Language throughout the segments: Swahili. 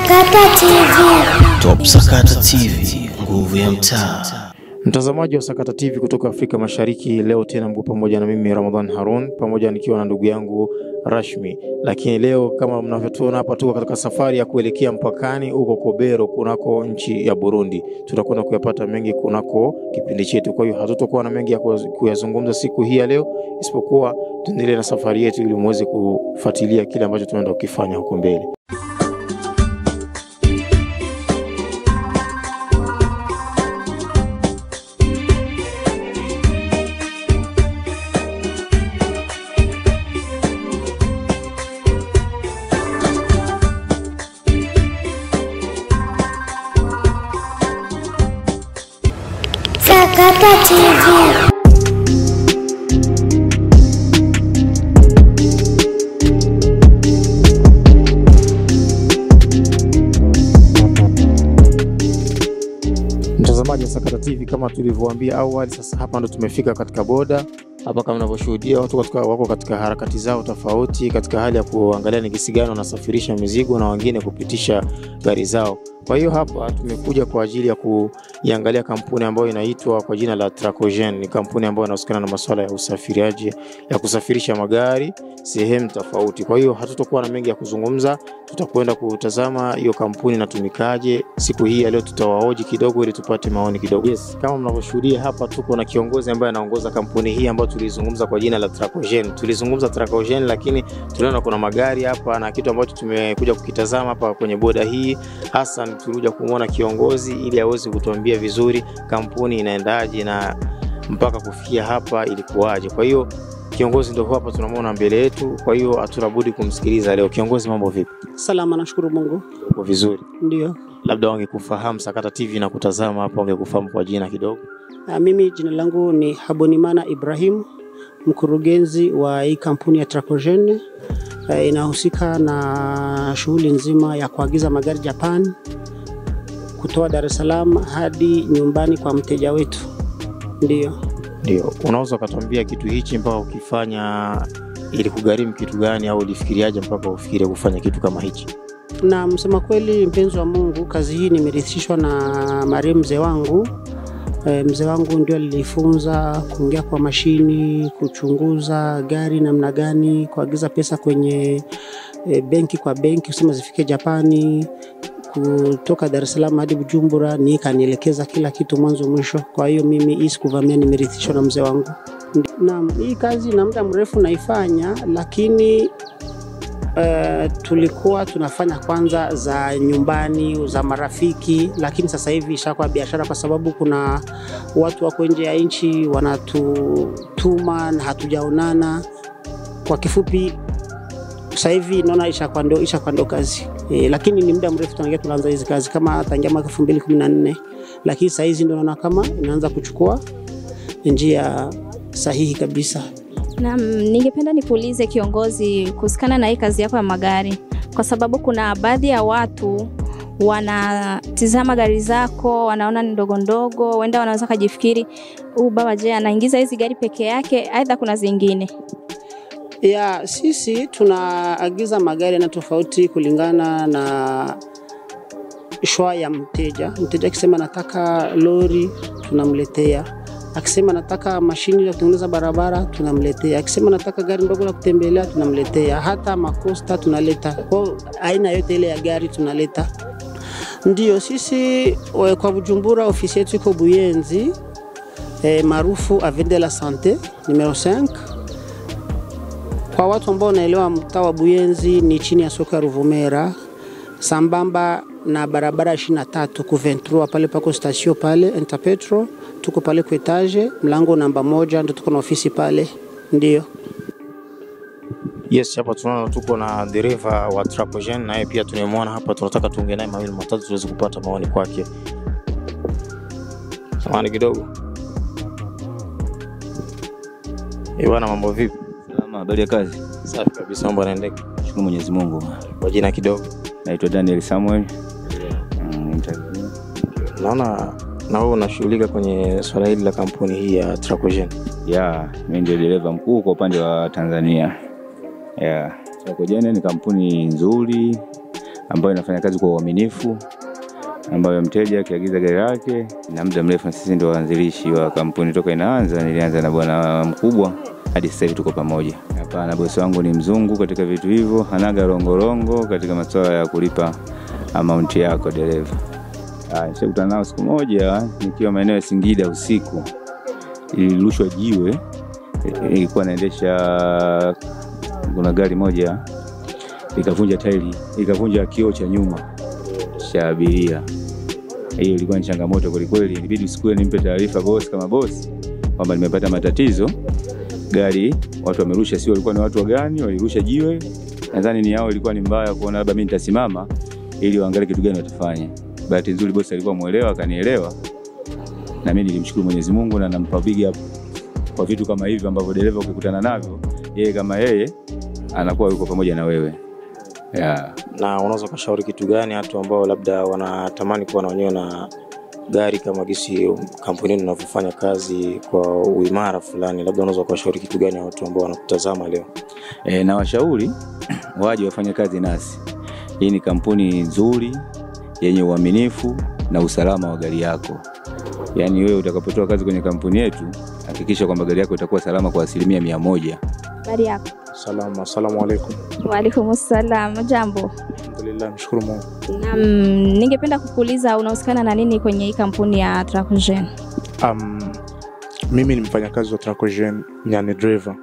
Sakata TV. Top Sakata TV, nguvu ya mtaa. Mtazamaji wa Sakata TV kutoka Afrika Mashariki, leo tena mko pamoja na mimi Ramadhan Harun, pamoja nikiwa na ndugu yangu Rashmi. Lakini leo kama mnavyotuona hapa, tuko katika safari ya kuelekea mpakani huko Kobero, kunako nchi ya Burundi. Tutakwenda kuyapata mengi kunako kipindi chetu, kwa hiyo hatutakuwa na mengi ya kuyazungumza siku hii ya leo, isipokuwa tuendelee na safari yetu ili muweze kufuatilia kile ambacho tunaenda kukifanya huko mbele. Sakata TV. Mtazamaji wa Sakata TV, kama tulivyowaambia awali, sasa hapa ndo tumefika katika boda hapa. Kama unavyoshuhudia watu katika, wako katika harakati zao tofauti, katika hali ya kuangalia ni kisi gani wanasafirisha mizigo na wengine kupitisha gari zao. Kwa hiyo hapa tumekuja kwa ajili ya kuiangalia kampuni ambayo inaitwa kwa jina la Tracogen. Ni kampuni ambayo inahusikana na masuala ya usafiriaji ya kusafirisha magari sehemu tofauti. Kwa hiyo hatutakuwa na mengi ya kuzungumza, tutakwenda kutazama hiyo kampuni inatumikaje. Siku hii ya leo tutawahoji kidogo ili tupate maoni kidogo. Yes, kama mnavyoshuhudia hapa tuko na kiongozi ambaye anaongoza kampuni hii ambayo tulizungumza kwa jina la Tracogen. Tulizungumza Tracogen, lakini tuliona kuna magari hapa na kitu ambacho tumekuja kukitazama hapa kwenye boda hii hasa tulikuja kumwona kiongozi ili aweze kutuambia vizuri kampuni inaendaje na mpaka kufikia hapa ilikuwaje. Kwa hiyo kiongozi ndio hapa tunamwona mbele yetu, kwa hiyo hatuna budi kumsikiliza leo. Kiongozi, mambo vipi? Salama, nashukuru Mungu. Uko vizuri? Ndio. Labda wangekufahamu Sakata TV na kutazama hapa, wangekufahamu kwa jina kidogo. Ah, mimi jina langu ni Habonimana Ibrahim, mkurugenzi wa hii kampuni ya Tracogen. Uh, inahusika na shughuli nzima ya kuagiza magari Japan kutoa Dar es Salaam hadi nyumbani kwa mteja wetu. Ndio. Ndio, unaweza ukatuambia kitu hichi mpaka ukifanya ili kugharimu kitu gani, au ulifikiriaje mpaka ufikirie kufanya kitu kama hichi? Na msema kweli, mpenzi wa Mungu, kazi hii nimerithishwa na marehemu mzee wangu. E, mzee wangu ndio alinifunza kuingia kwa mashini, kuchunguza gari namna gani, kuagiza pesa kwenye e, benki kwa benki, kusema zifike Japani, kutoka Dar es Salaam hadi Bujumbura, ni kanielekeza kila kitu mwanzo mwisho. Kwa hiyo mimi hii sikuvamia, nimerithishwa na mzee wangu. Naam, hii kazi na muda mrefu naifanya, lakini Uh, tulikuwa tunafanya kwanza za nyumbani za marafiki, lakini sasa hivi ishakuwa biashara, kwa sababu kuna watu wako nje ya nchi wanatutuma na hatujaonana. Kwa kifupi, sasa hivi naona ishakuwa ndo ishakuwa ndo kazi e, lakini ni muda mrefu tangia tunaanza hizi kazi kama tangia mwaka 2014 lakini sasa hizi ndo naona kama inaanza kuchukua njia sahihi kabisa. Naam, ningependa nikuulize kiongozi, kuhusikana na hii kazi yako ya magari, kwa sababu kuna baadhi ya watu wanatizama gari zako, wanaona ni ndogo ndogo, wenda wanaweza kajifikiri huu baba, je, anaingiza hizi gari peke yake? Aidha kuna zingine ya sisi tunaagiza magari na tofauti kulingana na shwa ya mteja. Mteja akisema nataka lori, tunamletea akisema nataka mashini ya kutengeneza barabara tunamletea, akisema nataka gari ndogo la kutembelea tunamletea, hata makosta tunaleta, kwa aina yote ile ya gari tunaleta. Ndio sisi kwa Bujumbura, ofisi yetu iko Buyenzi eh, maarufu Avenue de la Sante numero 5. Kwa watu ambao wanaelewa mtaa wa Buyenzi ni chini ya soko ya Ruvumera sambamba na barabara 23 ku 23 pale pako stasio pale Interpetro tuko pale kwa etage mlango namba moja, ndo tuko na ofisi pale. Ndio Yes, hapa tunaona tuko na dereva wa Tracogen, naye pia tunamwona hapa, tunataka tuongee naye mawili matatu tuweze kupata maoni kwake. Samahani kidogo. Eh, bwana mambo vipi? Salama, habari ya kazi? Safi kabisa, mambo yanaendeka. Shukuru Mwenyezi Mungu. Kwa jina kidogo. Naitwa Daniel Samuel. Mm, interview. Naona na wewe unashughulika kwenye swala hili la kampuni hii ya Tracogen. Ya, mimi ndio dereva mkuu kwa upande wa Tanzania. Ya, Tracogen ni kampuni nzuri ambayo inafanya kazi kwa uaminifu, ambayo mteja akiagiza gari lake na muda mrefu, na sisi ndio waanzilishi wa kampuni toka inaanza. Nilianza na bwana mkubwa hadi sasa hivi tuko pamoja. Hapana, bosi wangu ni mzungu katika vitu hivyo, hanaga rongorongo katika masuala ya kulipa amaunti yako dereva. Ah, Nishakutana nao siku moja nikiwa maeneo ya Singida usiku, ilirushwa jiwe, i- ilikuwa naendesha, kuna gari moja ikavunja tairi, ikavunja kioo cha nyuma cha abiria. Hiyo ilikuwa ni changamoto kwelikweli, ilibidi siku hiyo nimpe taarifa bosi kama bosi kwamba nimepata matatizo, gari watu wamerusha, sio walikuwa ni watu wa gani, walirusha jiwe, nadhani ni yao ilikuwa ni mbaya, kuona labda mimi nitasimama ili waangalie kitu gani watafanya. Bahati nzuri bosi alikuwa mwelewa, akanielewa na mimi nilimshukuru Mwenyezi Mungu na nampa big up kwa vitu kama hivi ambavyo dereva ukikutana navyo, yeye kama yeye anakuwa yuko pamoja na wewe yeah. Na unaweza ukashauri kitu gani watu ambao labda wanatamani kuwa na wenyewe na gari kama gisi kampuni yenu inavyofanya kazi kwa uimara fulani, labda unaweza ukawashauri kitu gani watu ambao wanakutazama leo? E, na washauri waje wafanye kazi nasi. Hii ni kampuni nzuri yenye uaminifu na usalama wa gari yako. Yaani wewe utakapotoa kazi kwenye kampuni yetu, hakikisha kwamba gari yako itakuwa salama kwa asilimia mia moja. Habari yako? Salamu, assalamu alaikum. Waalaikum salam. Jambo. Alhamdulillah, mshukuru Mungu. Naam, ningependa kukuuliza unahusikana na nini kwenye hii kampuni ya Tracogen? Um, mimi ni mfanyakazi wa Tracogen, yani driver.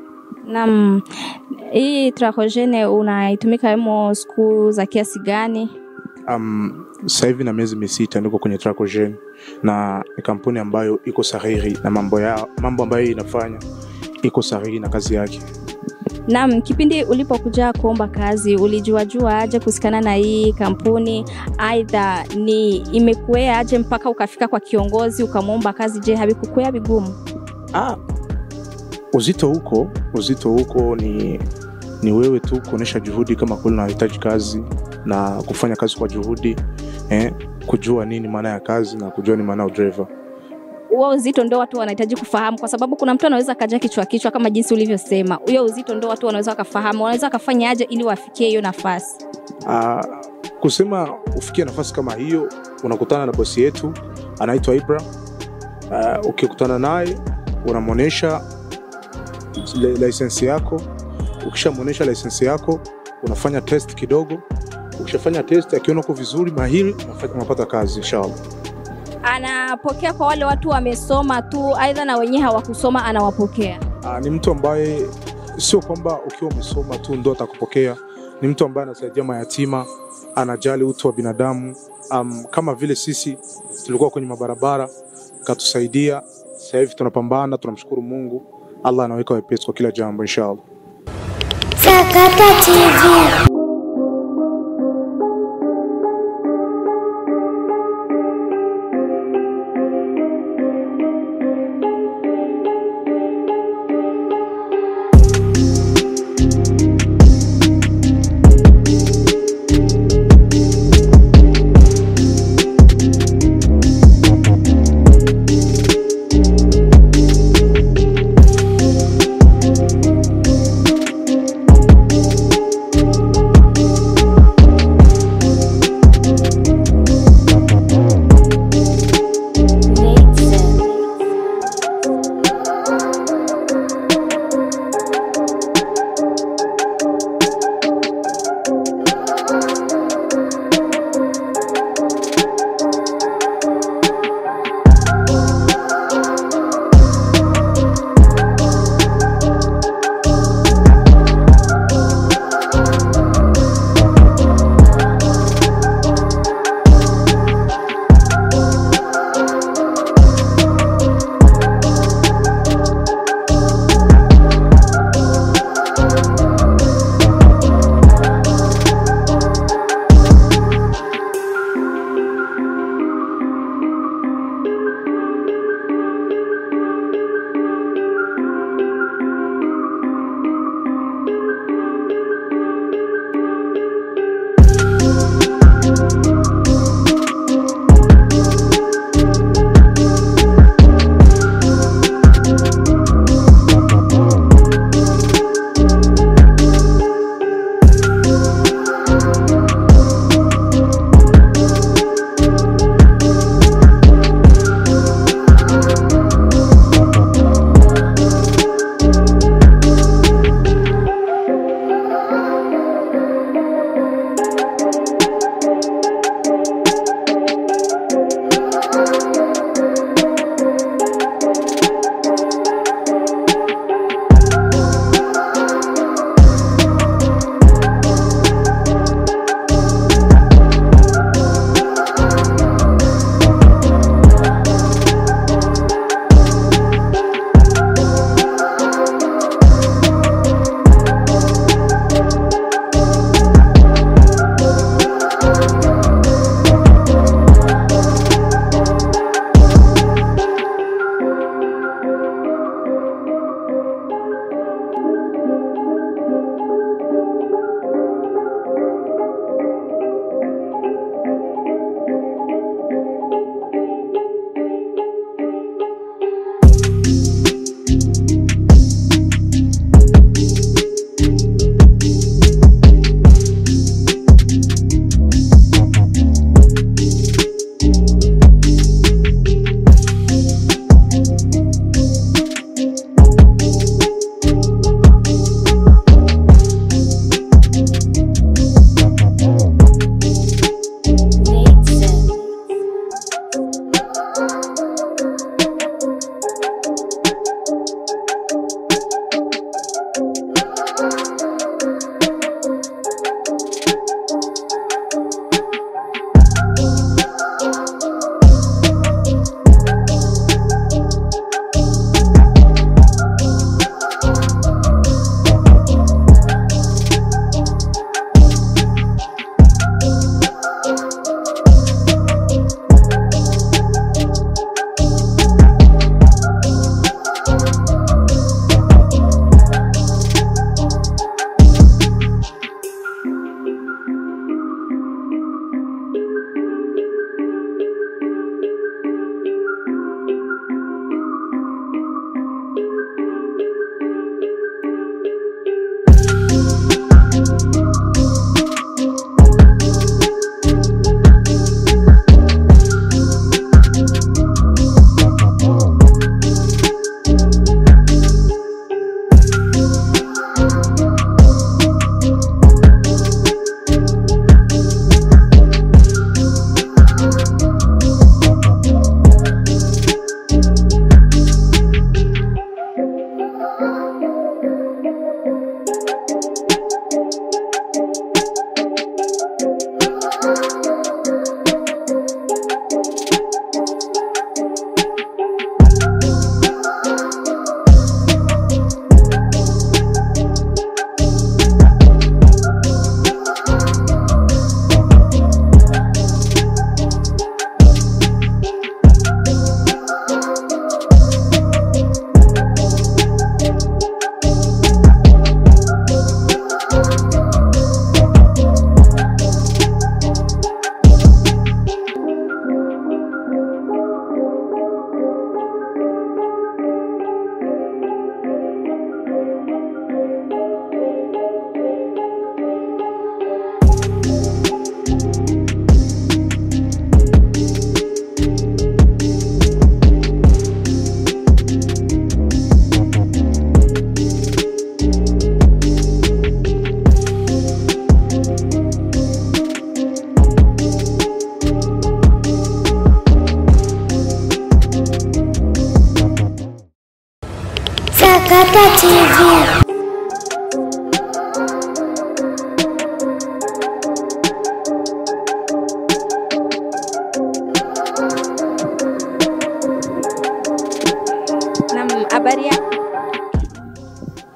Naam, hii Tracogen unaitumika hemo siku za kiasi gani? Um, sasa hivi na miezi misita niko kwenye Tracogen na ni kampuni ambayo iko sahihi na mambo ya mambo ambayo inafanya iko sahihi na kazi yake. Naam, kipindi ulipokuja kuomba kazi ulijuajua aje kuhusikana na hii kampuni? Aidha ni imekuea aje mpaka ukafika kwa kiongozi ukamwomba kazi? Je, havikukwea vigumu? Ah, uzito huko uzito huko ni ni wewe tu kuonyesha juhudi kama kweli unahitaji kazi na kufanya kazi kwa juhudi eh, kujua nini maana ya kazi na kujua ni maana ya driver. huo uzito ndo watu wanahitaji kufahamu, kwa sababu kuna mtu anaweza akaja kichwa kichwa kama jinsi ulivyosema. Huyo uzito ndo watu wanaweza wakafahamu, wanaweza wakafanya aje ili wafikie hiyo nafasi. Ah, kusema ufikie nafasi kama hiyo, unakutana na bosi yetu anaitwa Ibra. Ah, ukikutana naye unamwonyesha li- lisensi yako. Ukishamwonyesha lisensi yako, unafanya test kidogo. Ukishafanya test, akiona uko vizuri mahiri, unafa- unapata kazi inshallah. Anapokea kwa wale watu wamesoma tu, aidha na wenyewe hawakusoma, anawapokea. Ah, ni mtu ambaye sio kwamba ukiwa umesoma tu ndo atakupokea. Ni mtu ambaye anasaidia mayatima, anajali utu wa binadamu. Um, kama vile sisi tulikuwa kwenye mabarabara, katusaidia. Sasa hivi tunapambana, tunamshukuru Mungu. Allah anaweka wepesi kwa kila jambo inshallah. Sakata TV.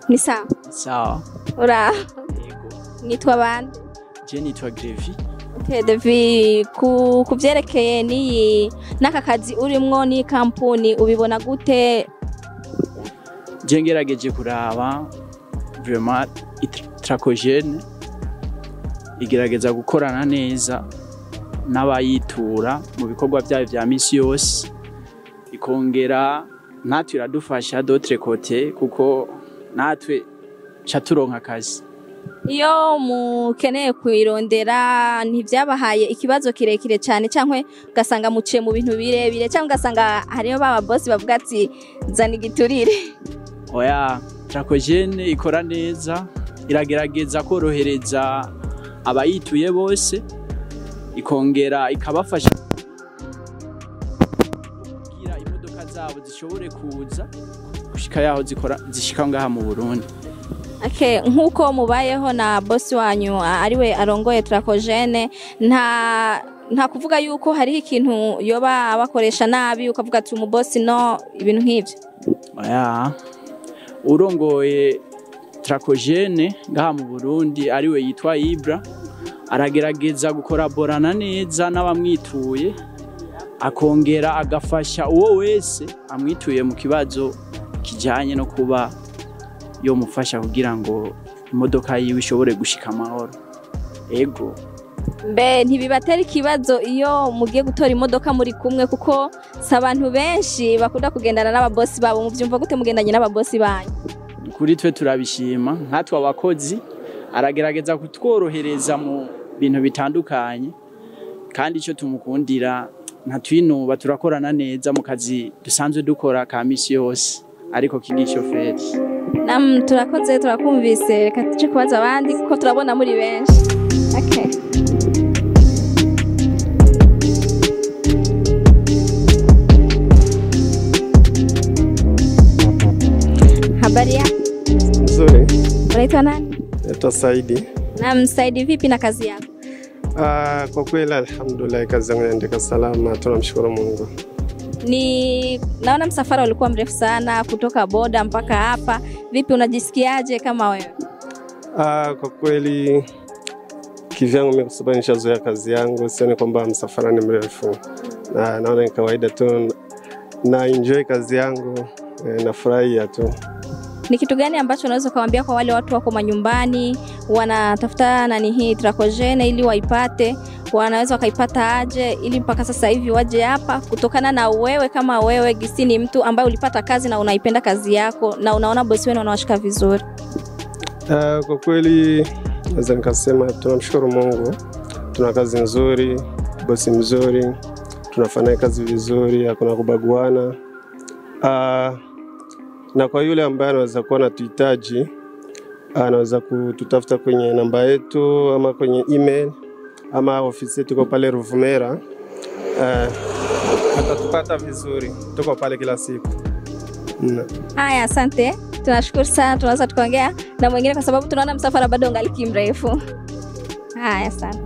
ni sawa sawa ura yego nitwa bande je nitwa grevi Okay, Devi ku ku byerekeye n'iyi n'aka kazi urimwo n'iyi kampuni ubibona gute je ngerageje kuraba vraiment tracogene igerageza gukorana neza n'abayitura mu bikorwa byayo vya misi yose ikongera natwe iradufasha d'autre côté kuko natwe ca turonka akazi iyo mukeneye kuyirondera ntibyabahaye ikibazo kirekire cyane cyangwa ugasanga muciye mu bintu birebire cyangwa ugasanga hariyo baba bosi bavuga ati zana igiturire oya tracogene ikora neza iragerageza korohereza abayituye bose ikongera ikabafasha kugira imodoka zabo zishobore kuza gushika yaho zikora zishika ngaha mu Burundi Okay, nk'uko mubayeho na bosi wanyu a- ariwe arongoye Tracogene nta nta kuvuga yuko hariho ikintu yoba abakoresha nabi ukavuga ati umubosi no ibintu nk'ibyo oya urongoye tracogene ngaha mu Burundi ariwe yitwa Ibra aragerageza gukoraborana neza n'abamwituye akongera agafasha uwo wese amwituye mu kibazo kijyanye no kuba yomufasha kugira ngo imodoka yiwe ishobore gushika amahoro ego mbe ntibibatera ikibazo iyo mugiye gutora imodoka muri kumwe kuko si abantu benshi bakunda kugendana n'ababosi babo mubyumva gute mugendanye n'ababosi banyu kuri twe turabishima nkatwe abakozi aragerageza kutworohereza mu bintu bitandukanye kandi icyo tumukundira ntitwinuba turakorana neza mu kazi dusanzwe dukora ka misi yose ariko k'igishoferi nam turakoze turakumvise reka tuje kubaza abandi kuko turabona muri benshi okay. habari ya Nzuri, unaitwa nani naitwa Saidi. nam saidi vipi na kazi yako Ah, kwa kweli alhamdulillah, kazi yangu inaendeka salama, tunamshukuru Mungu. ni naona msafara ulikuwa mrefu sana kutoka boda mpaka hapa vipi unajisikiaje kama wewe Ah, kwa kweli kivyangu mimi kwa sababu nishazoea kazi yangu, sioni kwamba msafara ni mrefu, na naona ni kawaida tu, na enjoy kazi yangu eh, nafurahia tu. ni kitu gani ambacho unaweza ukawambia kwa wale watu wako manyumbani wanatafuta nani hii trakojene ili waipate wanaweza wakaipata aje ili mpaka sasa hivi waje hapa kutokana na wewe kama wewe gisi ni mtu ambaye ulipata kazi na unaipenda kazi yako na unaona bosi wenu wanawashika vizuri Ah, kwa kweli naweza nikasema tunamshukuru Mungu, tuna kazi nzuri, bosi mzuri, tunafanya kazi vizuri, hakuna kubaguana. Ah, na kwa yule ambaye anaweza kuwa anatuhitaji anaweza kututafuta kwenye namba yetu ama kwenye email ama ofisi yetu iko pale Ruvumera. Uh, atatupata vizuri, tuko pale kila siku mm. haya asante tunashukuru sana tunaweza tukaongea na mwingine kwa sababu tunaona msafara bado ungaliki mrefu haya asante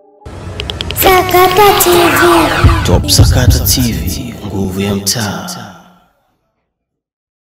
Sakata TV. Top Sakata TV, nguvu ya mtaa.